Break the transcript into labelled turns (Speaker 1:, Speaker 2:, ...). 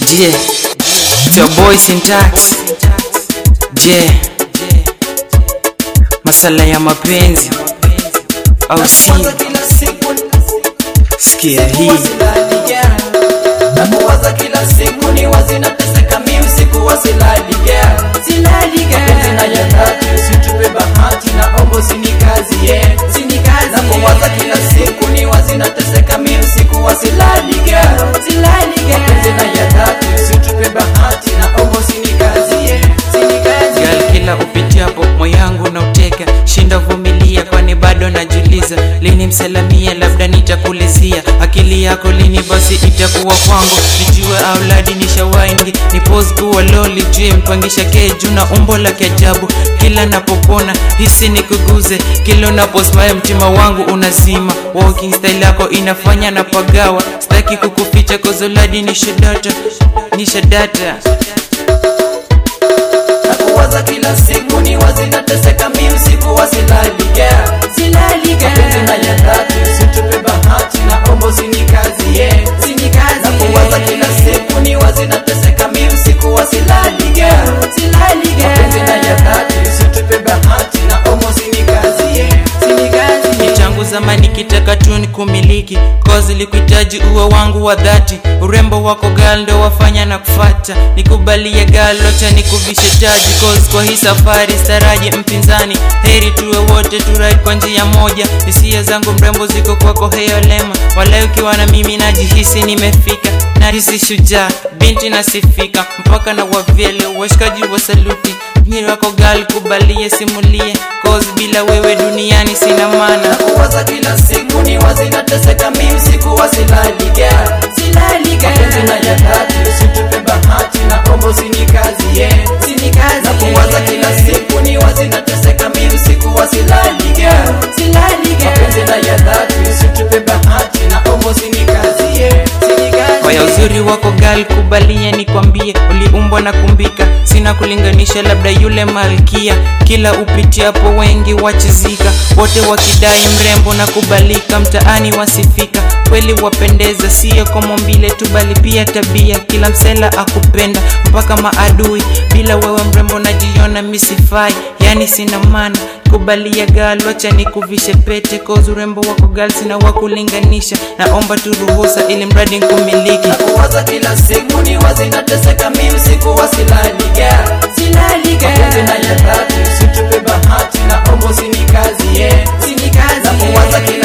Speaker 1: Yeah, it's your boy Syntax. Yeah, masala ya mapenzi au sio? Sikia hii
Speaker 2: nakuwaza kila siku ni wazi nateseka mi usiku wa silali girl mapenzi na ya dhati usitupe bahati na ombo sinikazi yeah. nakuwaza kila siku ni wazi nateseka mi usiku wa silali girl mapenzi na ya dhati usitupe bahati na ombo sinikazi yeah.
Speaker 1: Girl, kila upitiapo moyo wangu na uteka, shinda vumilia, kwani bado najuliza lini msalamia, labda nitakulizia akili yako lini basi itakuwa kwangu, nijue auladi nishawaingi ni pose kuwa loli juu mpangisha keju na umbo la kiajabu, kila napopona hisi nikuguze, kila unaposmile mtima wangu unazima, walking style yako inafanya na pagawa, staki kukuficha kozoladi nishadata nishadata
Speaker 2: nakuwaza kila siku ni wazi nateseka mi usiku wa silali girl mapenzi na ya dhati usitupe bahati na ombo sinikazi yeah. nakuwaza kila siku ni wazi nateseka mi usiku wa silali girl mapenzi na ya dhati usitupe bahati na ombo sinikazi yeah.
Speaker 1: ni tangu zamani kitaka tu ni kumiliki kozi likuhitaji uwe wangu wa dhati urembo wako gal ndo wafanya na kufata nikubalie gal locha nikuvishe taji kozi kwa hii safari staraji mpinzani heri tuwe wote turai kwa njia moja hisia zangu mrembo ziko kwako heolema wala ukiwa na mimi najihisi nimefika nahisi shujaa binti nasifika mpaka na wavyele washikaji wa saluti Miri wako gal kubalie simulie kozi bila wewe duniani sina maana
Speaker 2: nakuwaza kila siku ni wazi nateseka mi usiku wa silali girl mapenzi na ya dhati usitupe bahati na ombo sinikazi yeah. nakuwaza kila siku ni wazi nateseka mi usiku wa silali girl mapenzi na ya dhati usitupe bahati na ombo sinikazi yeah.
Speaker 1: Waya uzuri wako gal kubalie nikwambie uliumbwa na kumbika sina kulinganisha labda yule malkia kila upitiapo wengi wachizika wote wakidai mrembo na kubalika mtaani wasifika kweli wapendeza sio kwa mombile tu bali pia tabia kila msela akupenda mpaka maadui bila wewe mrembo najiona misifai yani sina maana kubalia gal wacha nikuvishe pete kozi urembo wako gal sina wakulinganisha naomba tu ruhusa ili mradi nkumiliki
Speaker 2: nakuwaza kila siku ni wazi nateseka mi usiku wa silali girl mapenzi na ya dhati usitupe bahati na ombo sinikazi yeah. nakuwaza kila